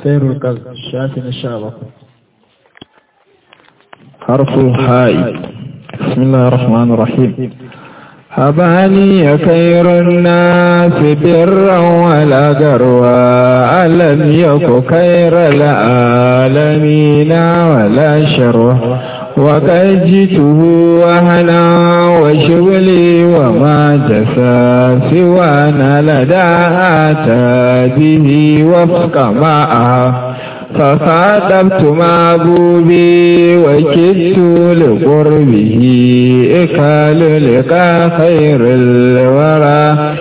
خير القلب شافي الشعب حرف الحاء بسم الله الرحمن الرحيم هباني خير الناس برا ولا قروا ألم يك خير العالمين ولا شروا وقد جئته وهنا وشغلي وما جفا سوانا لدى آتى به وفق معها فخاطبت معبوبي وكدت لقربه إكال لقى خير الورى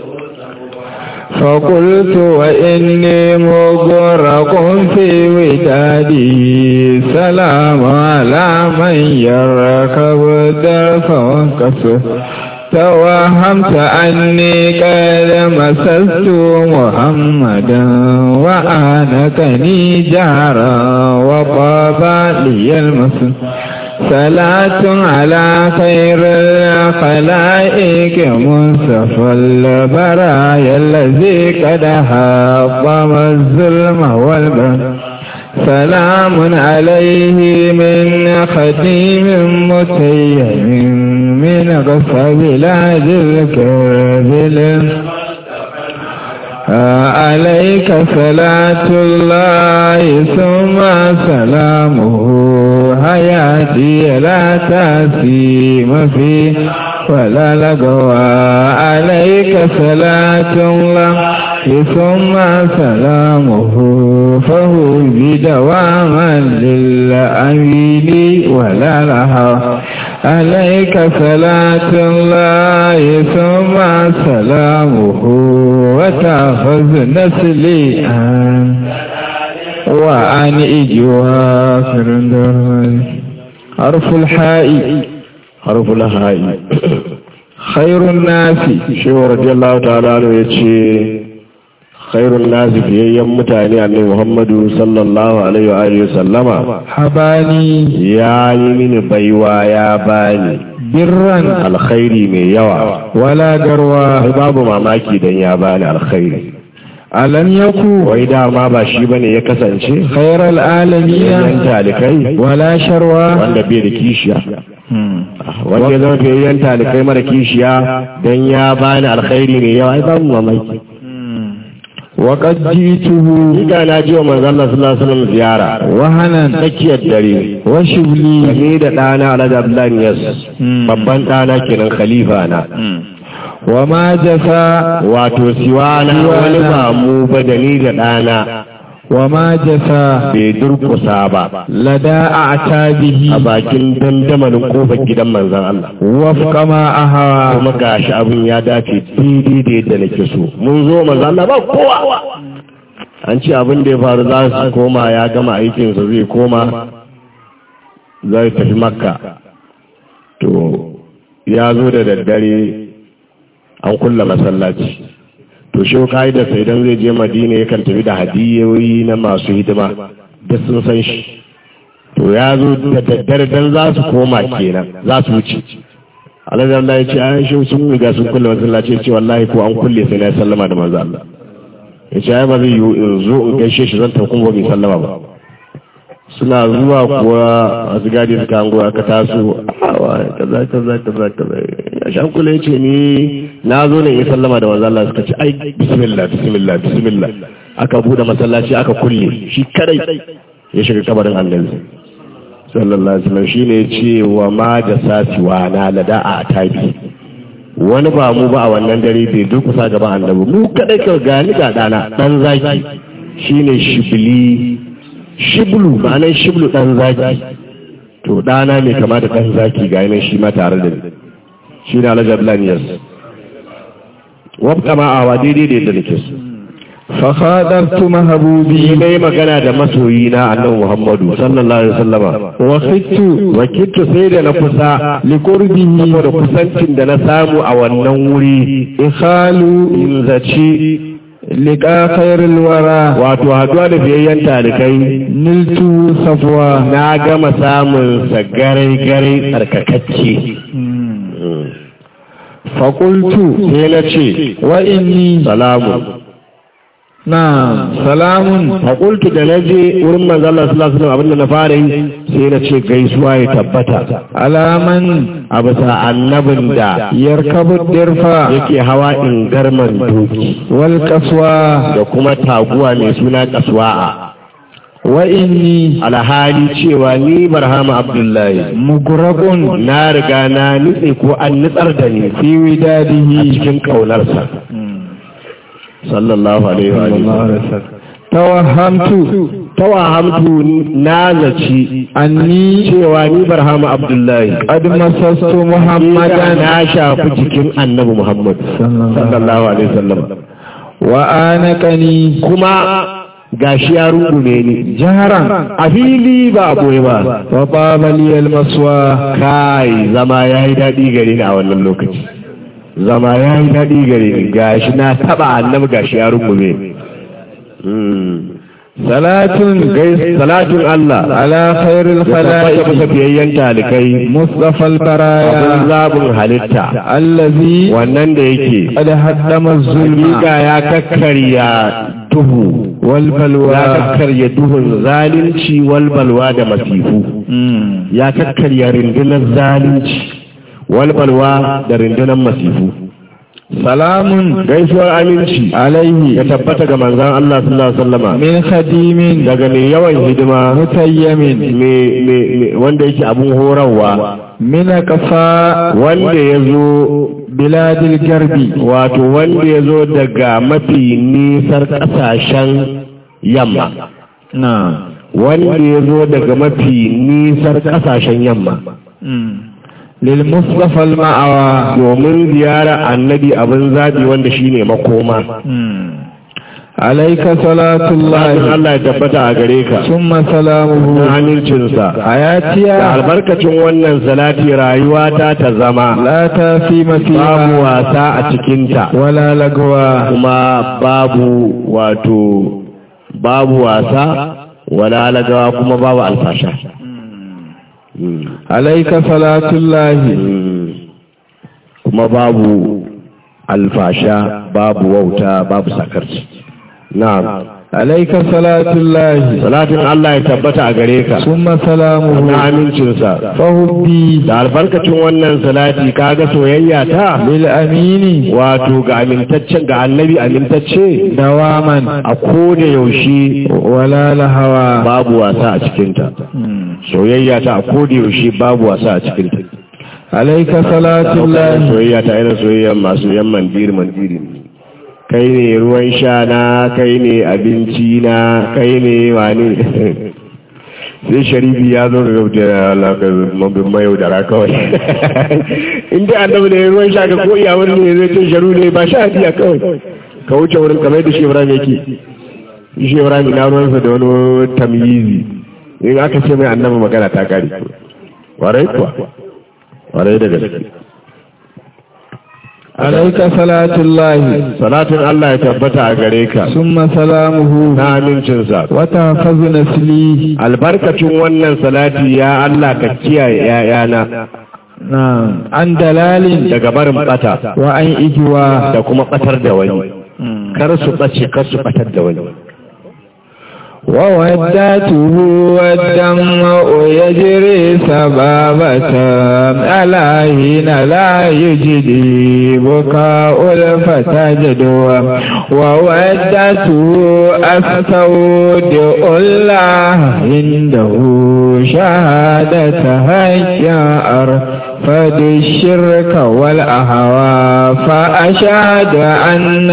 فقلت وإني مغرق في وداده سلام على من يركب الدرف وانكسر توهمت أني قد مسست محمدا وآنكني جارا وطاب لي المسجد صلاة على خير الخلائق منصف البرايا الذي قد حطم الظلم والبر سلام عليه من خديم متيم من غصب بلاد الكربل عليك صلاة الله ثم سلامه حياتي لا تسيم فيه ولا لقوى عليك صلاة الله ثم سلامه فهو بدواما للأمين ولا لها عليك صلاة الله ثم سلامه وتأخذ نسلي عن وعن إجواكر حرف الحاء حرف الحاء خير الناس shehu radiyallahu ta'ala anhu yace khairun nasi fiyayyen mutane annabi Muhammadu sallallahu alaihi wa alihi sallama habani ya yi mini baiwa ya bani birran alkhairi mai yawa wala garwa ai babu mamaki dan ya bani alkhairi alam yaku wai dama ba shi bane ya kasance khairal yan alamin talikai wala sharwa wanda bai da kishiya wanda ya zama fiyayyen talikai mara kishiya dan ya bani alkhairi mai yawa ai babu mamaki wa qad jituhu Ika na ji wa manzo Allah sallallahu alaihi wasallam ziyara wahanan tsakiyar dare wa shibli ni da ɗana Alhaji Abdullahi Yas babban ɗana kenan khalifa na wa ma jafa wato siwana wani ba mu ba da ni da ɗana wa ma jafa bai durkusa ba lada a'tabihi a bakin dandamalin kofar gidan manzon Allah wafqa ma ahawa kuma gashi abin ya dace daidai da yadda nake so mun zo manzon Allah ba kowa an ce abin da ya faru za su koma ya gama aikinsa zai koma zai tafi makka to ya zo da daddare an kulla masallaci to shi da idan zai je madina yakan tafi da hadiyoyi na masu hidima da sun san shi to ya zo da daddare dan za su koma kenan za su wuce alhaji Allah ya ce an shi sun riga sun kulle masallaci ya ce wallahi ko an kulle sai na sallama da manzo Allah ya ce ai ba zai yiwu in zo in gaishe shi zan tafi kuma bai sallama ba suna zuwa kuwa a gadi suka hango aka taso awa kaza kaza kaza kaza ya shan kula ya ce ni na zo ne in sallama da manzo Allah suka ce ai bismillah bismillah bismillah aka bude masallaci aka kulle shi kadai ya shiga kabarin annabi sallallahu alaihi wasallam shine ya ce wa ma da sasiwa na lada a tabi wani ba mu ba a wannan dare bai durkusa gaban annabi mu kadai ka gani ga dana dan zaki shine shibli shiblu ma'anar shiblu dan zaki to dana ne kama da dan zaki ga yanan shi ma tare da ni shi ne alhaji abdullahi wabka ma awa daidai da yadda nake so fa khadartu mahbubi ni dai magana da masoyi na annabi muhammadu sallallahu alaihi wasallama wa khittu wakiltu sai da na kusa liqurbihi saboda kusancin da na samu a wannan wuri ikhalu in zaci liqa khairil wara wato haduwa da biyayyen talikai niltu safwa na gama samun sa garai-garai tsarkakacce fa qultu sai na ce wa inni salamu na'am salamun faƙultu da na je wurin manzo Allah sallallahu alaihi wasallam abinda na fara yi sai na ce gaisuwa ya tabbata alaman a bisa annabin da yarkabu dirfa yake hawa in garman doki wal kaswa da kuma taguwa mai suna kaswa'a wa inni alhali cewa ni barhama abdullahi mugraqun na riga na nutse ko an nutsar da ni fi a widadihi cikin kaunarsa sallallahu alaihi wa sallam tawahhamtu tawahamtu na zaci anni cewa ni barhama abdullahi qad masastu muhammadan na shafi jikin annabi muhammad sallallahu alaihi wasallam wa anaqani kuma gashi ya rungume ni jaharan a fili ba a boye ba wa taba li al maswa kai zama ya yi daɗi gare ni a wannan lokaci zama ya yi daɗi gare ni gashi na taɓa annabi gashi ya rungume ni Mm. salatun Gai- salatun Allah ala khairil ya tabbata khalaiq bisa fiyayyen talikai mustafa al abin baraya zaɓin halitta allazi wannan da yake qad haddama zulma hakika ya kakkarya duhu wal ya balwa kakkarya duhun zalunci walbalwa da masifu Mm. ya kakkarya rundunar zalunci walbalwa da rundunar masifu salamun gaisuwar aminci alaihi ya tabbata ga manzan Allah sallallahu alaihi wasallama min khadimin daga mai yawan hidima mutayyamin mai- mai- mai- wanda yake abun horarwa min kafa wanda ya zo biladil garbi wato wanda ya zo daga mafi nisar ƙasashen yamma na wanda ya zo daga mafi nisar ƙasashen yamma lil mustafa al ma'awa domin ziyara annabi abin zaɓi wanda shine makoma alayka Lakin salatullahi Allah ya tabbata a gare ka summa na salamuhu amincinsa da hayatiya albarkacin wannan salati rayuwa ta ta zama la tafima babu fiha wasa a cikinta wala lagwa kuma babu wato babu wasa wala lagawa kuma babu alfasha Mm. alayka salatullahi Mm. kuma babu alfasha babu wauta babu sakarci na'am alayka salatullahi salatin Allah ya tabbata a gare ka summa salamuhu na amincinsa fahubbi da albarkacin wannan salati kaga soyayya ta lil amini wato ga amintaccen ga annabi amintacce dawaman a koda yaushe wala lahawa babu wasa a cikinta soyayya ta a koda yaushe babu wasa a cikinta alayka salatullahi soyayya ta irin soyayya masu yan mandiri mandiri ne kai ne ruwan sha na kai ne abinci na kai ne wani sai sharifi ya zo ga wuce alaƙar mabin mayo da kawai inda annabi ne ruwan sha ka ko iya wani ne zai ce sharu ne ba sha hadiya kawai ka wuce wurin kamar da shi ibrahim yake shi ibrahim ina ruwansa da wani tamyizi in aka ce mai annabi magana ta kare warai kuwa warai da gaske alayka salatullahi salatin Allah ya tabbata a gare ka summa salamuhu na amincinsa wa tahfazu nasli albarkacin wannan salati ya Allah ka kiyaye ‘ya'yana na an dalalin daga barin bata wa an igiwa da kuma batar da wani kar su ɓace kar su batar da wani وودته والدمع يجري سبابة ألا هنا لا يجدي بكاء الفتى جدوى وودته أستود الله عنده شهادة هيا أرفد الشرك والأهوى فأشهد أن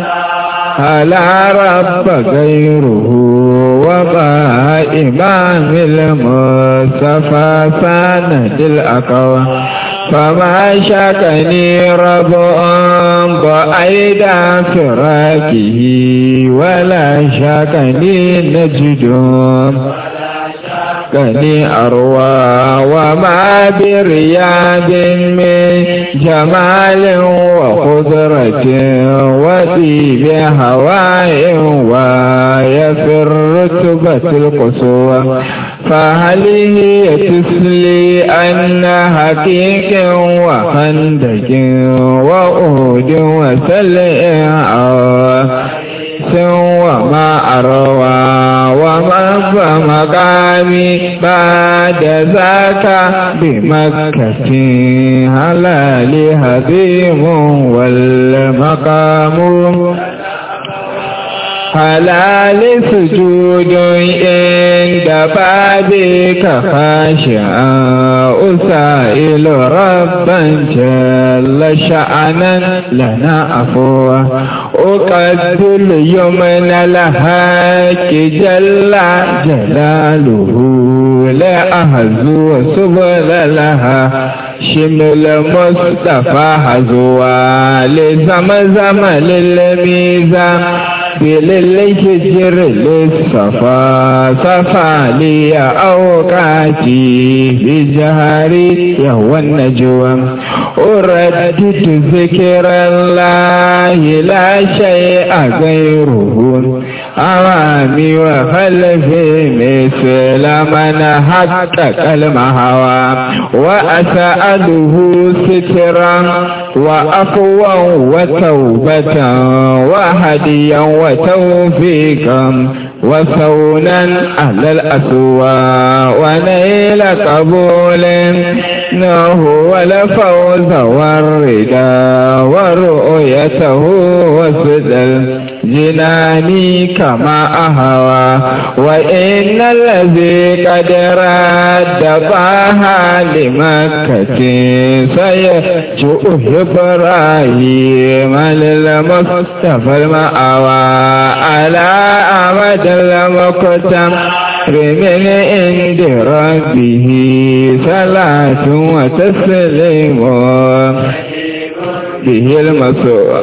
لا رب غيره وما إمام المصطفى سند الأقوى فما شكني رب بعيد فراقه ولا شكني نجد كني أروى وما برياض من جمال وخضرة وطيب هواء ويفر رتبة القصوى فهل هي تسلي أن حقيق وخندق وأود وسلع شمس وما أروى وما مقامي بعد ذاك بمكة هلال هديم والمقام حلال سجود عند بابك خاشعا أسائل ربا جل شأنا لنا عفوا أقدل يمن الحق جل جلاله لا أهزو سبل لها شمل مصطفى هزوا لزمزم للميزان بالهجر للصفا صفا لي أوقاتي بجهري يهوى النجوى أردد ذكر الله لا شيء غيره أمامي وخلفي مثل من حقق المهوى وأسأله سترا وأقوى وتوبة وهديا وتوفيقا وثونا أهل الأسوى ونيل قبول إنه والفوز والرضا ورؤيته وسدل جناني كما أهوى وإن الذي قد رد طه لمكة سيجوء إبراهيم للمصطفى المأوى على أمد المقتم من عند ربه صلاة وتسليم به المسوى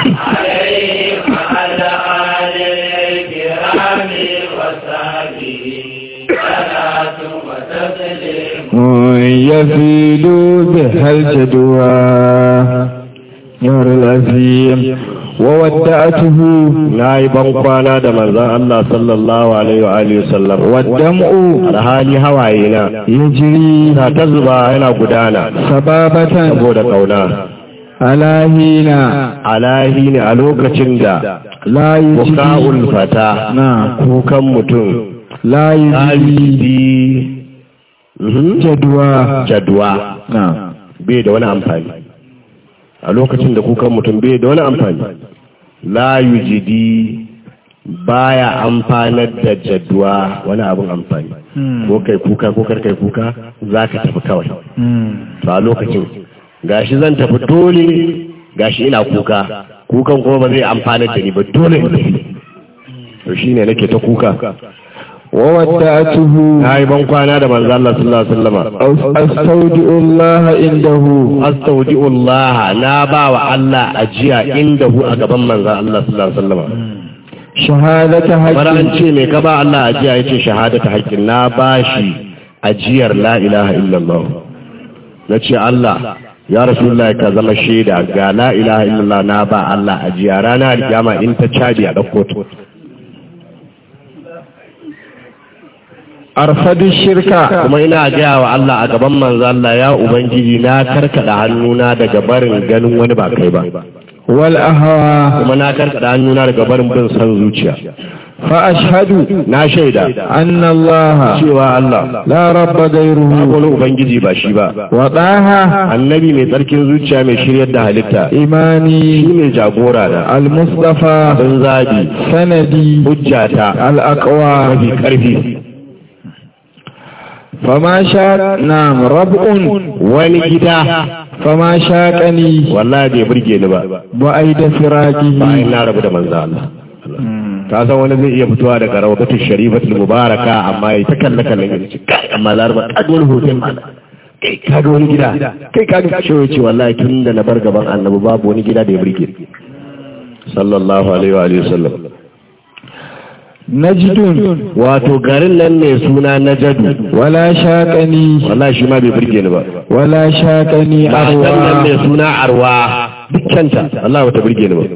يفيد بها الجدوى يا العظيم وودعته نائبا قانا da manzon Allah sallallahu alaihi wa alihi wasallam والدمع alhali hawayena يجري na ta zuba yana gudana سبابة saboda kauna على هنا alahi ne a lokacin da لا يجري buka'ul fata نعم kukan mutum لا يجري alidi Mhm. جدوى jadwa نعم bai da wani amfani a lokacin da kukan mutum bai da wani amfani la yujidi baya amfanar da jadwa wani abin amfani ko kai kuka ko kar kai kuka za ka tafi kawai to a lokacin gashi zan tafi dole gashi ina kuka kukan kuma ba zai amfanar da ni ba dole in tafi to shine nake ta kuka وودعته na yi ban kwana da manzo Allah sallallahu alaihi wasallam أستودع الله عنده astaudi'ullah na ba wa Allah ajiya inda hu a gaban manzan Allah sallallahu alaihi wasallam شهادة bara an حق ce me ka ba Allah ajiya yace shahadata haqqin na bashi ajiyar la ilaha illallah na ce Allah ya rasulullahi ka zama shaida ga la ilaha illallah na ba Allah ajiya rana alkiyama in ta caji a dauko ta أرفد الشركة kuma ina gaya wa Allah a gaban manzan Allah ya ubangiji na karkada hannuna daga barin ganin wani ba kai ba والأهوى kuma na karkada hannuna daga barin bin san zuciya فأشهد na shaida أن الله cewa Allah لا رب babu غيره wani ubangiji ba shi ba وطه annabi mai tsarkin zuciya mai shiryar da halitta shi إيماني ne jagora da المصطفى abin zabi سندي hujjata الأقوى mafi karfi فما شاء نعم ربع wani gida فما شاكني wallahi bai burge ni ba وأيد فراقه bayan na rabu da manzo Allah ka san wani zai iya fitowa daga rawdatul sharifatul mubaraka amma ya ta kalle kallon ya ce kai amma larba ka ga wani hotel ma kai ka ga wani gida kai ka ga shi ce wallahi tun da na bar gaban annabi babu wani gida da ya burge ni. sallallahu alaihi wa alihi wasallam نجد wato garin nan ne suna najadu ولا شاكني wallahi shi ma bai burge ni ba ولا شاكني matan nan ne أروى suna arwa dukkanta Allah bata burge ni ba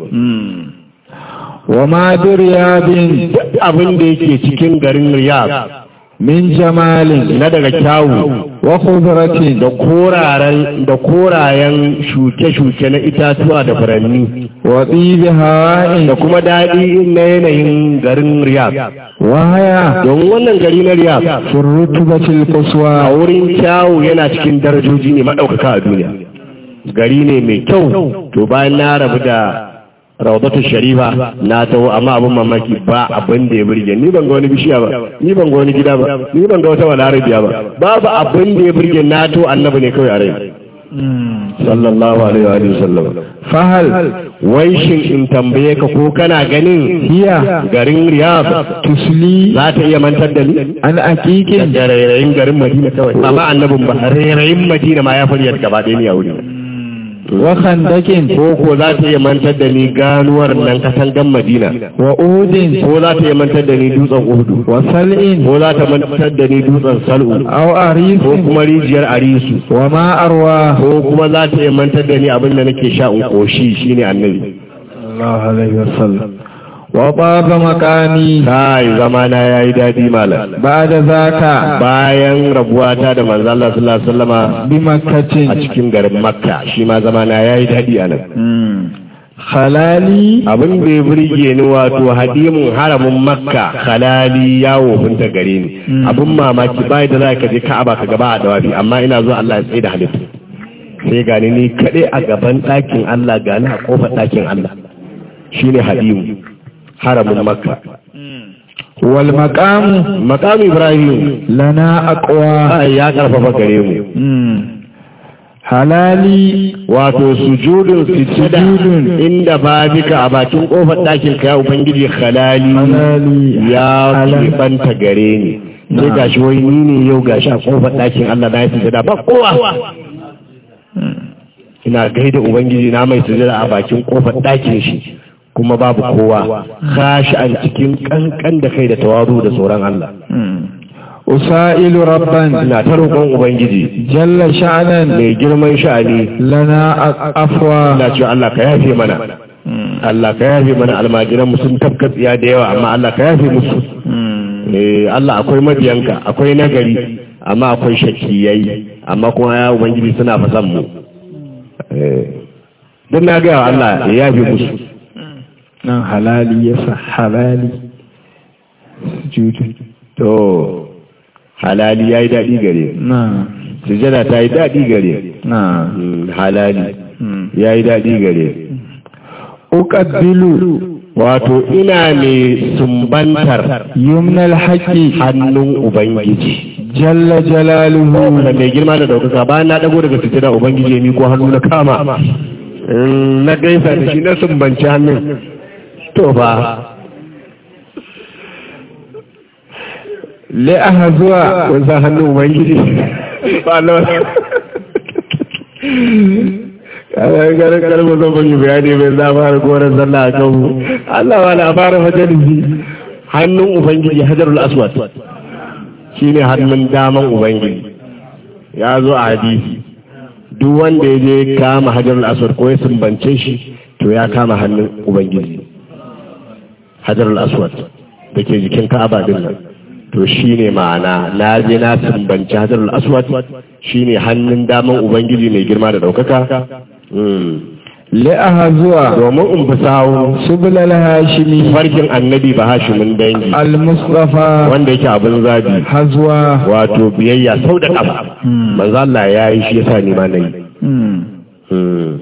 وما برياب abin da yake cikin garin Riyadh min jamalin na daga kyawu wa khudratin da koraren da korayen shuke-shuke na itatuwa da furanni wa tibi hawa'in da kuma daɗi na yanayin garin Riyadh wa haya don wannan gari na Riyadh fi rutubatil a quswa wurin kyawu yana cikin darajoji ne maɗaukaka a duniya gari ne mai kyau to bayan na rabu da rawdatu sharifa na taho amma abin mamaki ba abin da ya burge ni ban ga wani bishiya ba ni ban ga wani gida ba ni ban ga wata walarabiya ba babu abin da ya burge na to annabi ne kawai a rai sallallahu alaihi wa alihi sallam fahal wai shin in tambaye ka ko kana ganin hiya garin riyadh tusli za ta iya mantar da ni an aqiqin da rairayin garin madina kawai amma annabin ba rairayin madina ma ya faryar gaba ɗaya ni a wuri wa khandakin ko ko za ta iya mantar da ni ganuwar nan katangan madina wa udin ko za ta iya mantar da ni dutsen uhudu wa sal'in ko za ta mantar da ni dutsen sal'u aw ko arifin kuma rijiyar arisu wa ma arwa ko kuma za ta iya mantar da ni abin da nake sha in koshi shine annabi Allah alaihi wasallam wa baba makani kai zamana yayi dadi malam ba'da zaka bayan rabuwata da manzo Allah sallallahu alaihi wasallama bi makkatin a cikin garin makka shi ma zamana yayi dadi anan halali abin da ya burge ni wato hadimin haramin makka halali yawo binta gare ni abin mamaki bai da za ka je ka'aba ka gaba a dawafi amma ina zuwa Allah ya tsaye da halittu sai gani ni kaɗai a gaban ɗakin Allah gani a ƙofar ɗakin Allah shine hadimu haramin makka wal maqamu maqam ibrahim lana aqwa ai ya karfafa gare mu halali wato sujudun sujada Sujudun. inda babika a bakin kofar ɗakin ka ya ubangiji halali halali ya halal. keɓanta gare ni sai gashi wai ni ne yau gashi a kofar ɗakin Allah na yi sujada ba kowa ina gaida ubangiji na mai sujada a bakin kofar ɗakin shi kuma babu kowa kashi an cikin kankan da kai da tawazu da tsoron Allah usailu rabban ina ta roƙon ubangiji jalla sha'nan mai girman sha'ani lana afwa ina cewa Allah ka yafe mana Allah ka yafe mana almajiran mu sun tafka tsiya da yawa amma Allah ka yafe musu eh Allah akwai mabiyanka akwai nagari amma akwai shakkiyai amma kuma ya ubangiji suna fasan mu eh don na ga Allah ya yafe musu nan halali yasa halali sujudu to halali yayi dadi gare na sujada ta yi dadi gare na Mm, halali yayi dadi gare uqabbilu wato ina ne sumbantar yumnal haqqi hannun ubangiji jalla jalaluhu da mai girma da daukaka bayan na dago daga sujada ubangiji ya miko hannu na kama In na gaisa da shi na sumbanci hannun to ba li'aha zuwa kun san hannun ubangiji ba Allah kada garin kalmar zan bani bayani mai za fara koren sallah a kan Allah ba na fara majalisi hannun ubangiji hajarul aswad shine hannun daman ubangiji ya zo a hadisi duk wanda ya je kama hajarul aswad ko ya sumbance shi to ya kama hannun ubangiji hajarul aswad da ke jikin ka'aba din nan to shine ma'ana na je na sumbanci hajarul aswad shine hannun daman ubangiji mai girma da daukaka Mm. li'aha zuwa domin in fi sawo subulal hashimi farkin annabi ba hashimin dangi al-mustafa wanda yake abin zabi hazwa wato biyayya sau da ƙafa manzo Allah ya yi shi yasa ni ma nayi Mm.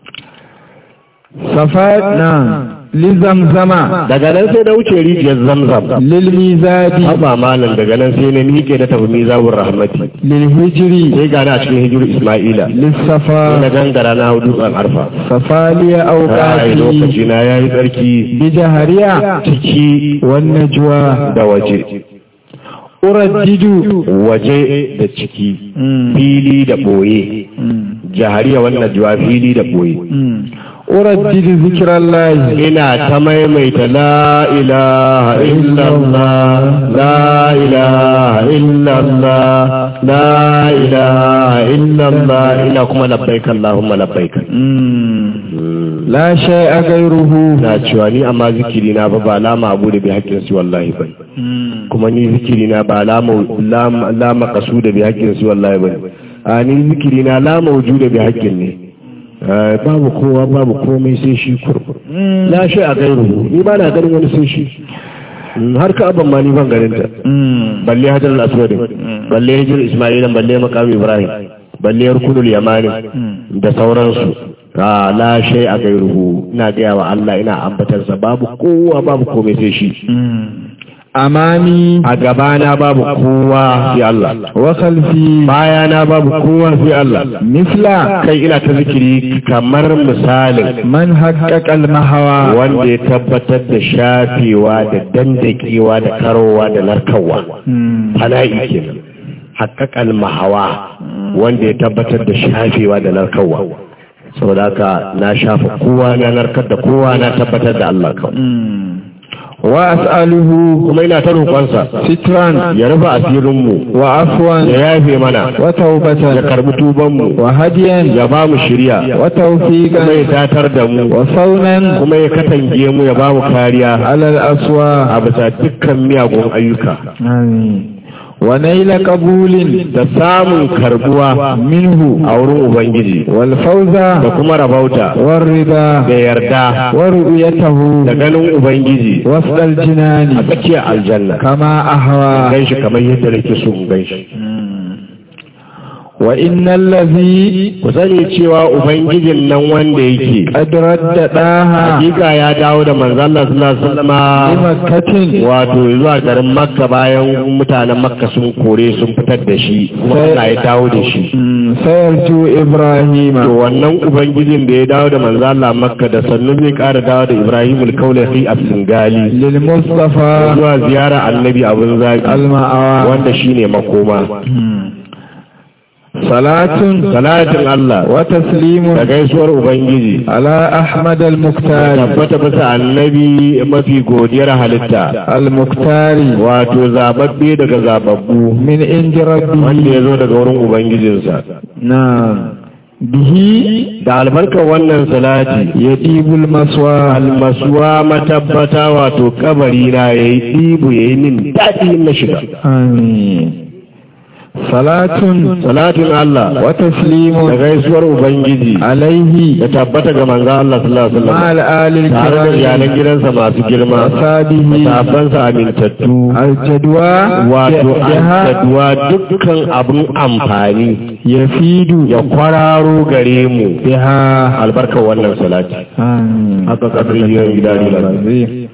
safat na lizamzama daga nan sai da wuce rijiyar zamzam lil mizadi haba malam daga nan sai na miƙe na tafi mizabur rahmati lil hijri sai gani a cikin hijiru isma'ila lis sai na safa gangara na hau dutsen arfa safaliya ai awqati lokaci na yayi tsarki bi jahariya ciki wan najwa da waje uraddidu waje da ciki fili da boye jahariya wannan juwa fili da boye uraddidu zikrallahi ina ta maimaita la ilaha illallah la ilaha illallah la ilaha illallah ina kuma labbaik Allahumma labbaik لا شيء غيره na cewa ni amma zikiri na ba ba lama abu da bi haƙƙin su wallahi ba kuma ni zikiri na ba lama lama lama kasu da bi haƙƙin su wallahi ba a ni zikiri na lama wuju da bi haƙƙin ne Eh, babu kowa babu komai sai shi kurkur la shi a gairu ni ba na ganin wani sai shi Mm, har ka abban ma ni ban ganin ta balle hajar al-aswad balle hijir isma'ila balle maqam ibrahim balle rukunul yamani da sauransu a la shay a gairuhu ina gaya wa Allah ina ambatar sa babu kowa babu komai sai shi أمامي a gabana babu kowa sai Allah وخلفي bayana babu kowa sai Allah مثل kai ina ta zikiri kamar misalin من حقق المهوى wanda ya tabbatar da shafewa da dandakewa da karowa da narkarwa fana'i kenan haƙaƙal mahawa wanda ya tabbatar da shafewa da narkarwa saboda haka na shafa kowa na narkar da kowa na tabbatar da Allah kawai وأسأله kuma ina ta roƙonsa سترا ya rufe asirinmu وعفوا ya yafe mana ya وتوبة karbi tubanmu وهديا ya ba mu shirya kuma ya وتوفيقا tatar da mu وصونا kuma ya katange mu ya ba mu kariya على الأسواق a bisa dukkan miyagun ayyuka آمين ونيل قبول da samun karbuwa منه a wurin ubangiji والفوز da kuma rabauta da والرضا yarda ورؤيته da ganin ubangiji وسط a الجنان tsakiyar aljanna كما أهوى gan shi kamar yadda nake so in gan shi وإن الذي ku sani cewa ubangijin nan wanda yake قد رد داها hakika ya dawo da manzon Allah sallallahu alaihi wasallam بمكة wato zuwa garin makka bayan mutanen makka sun kore sun fitar da shi kuma Allah ya dawo da shi مم، سيرجو إبراهيم to wannan ubangijin da ya dawo da manzo Allah makka da sannu zai ƙara dawo da Ibrahim al-Kaulahi a Singali للمصطفى zuwa ziyara annabi abin zaki المأوى wanda shine makoma صلاة salatin Allah وتسليم da gaisuwar ubangiji على أحمد المختار tabbata bisa annabi mafi godiyar halitta المختار wato zababbe daga zababbu من عند wanda ya ربه zo daga wurin ubangijinsa نعم به da albarkar wannan salati يطيب المسوى almasuwa matabbata wato kabari na yayi ɗibu yayi min daɗi na shiga آمين صلاة salatin Allah da وتسليم gaisuwar ubangiji عليه da tabbata ga manzon Allah sallallahu alaihi مع wasallam الآل tare da iyalan الكرام gidansa masu girma وصحبه sahabbansa amintattu الجدوى wato جهة addu'a dukkan abin amfani يفيد ya kwararo gare mu بها albarkar wannan salati آمين haka kadri yin gida ne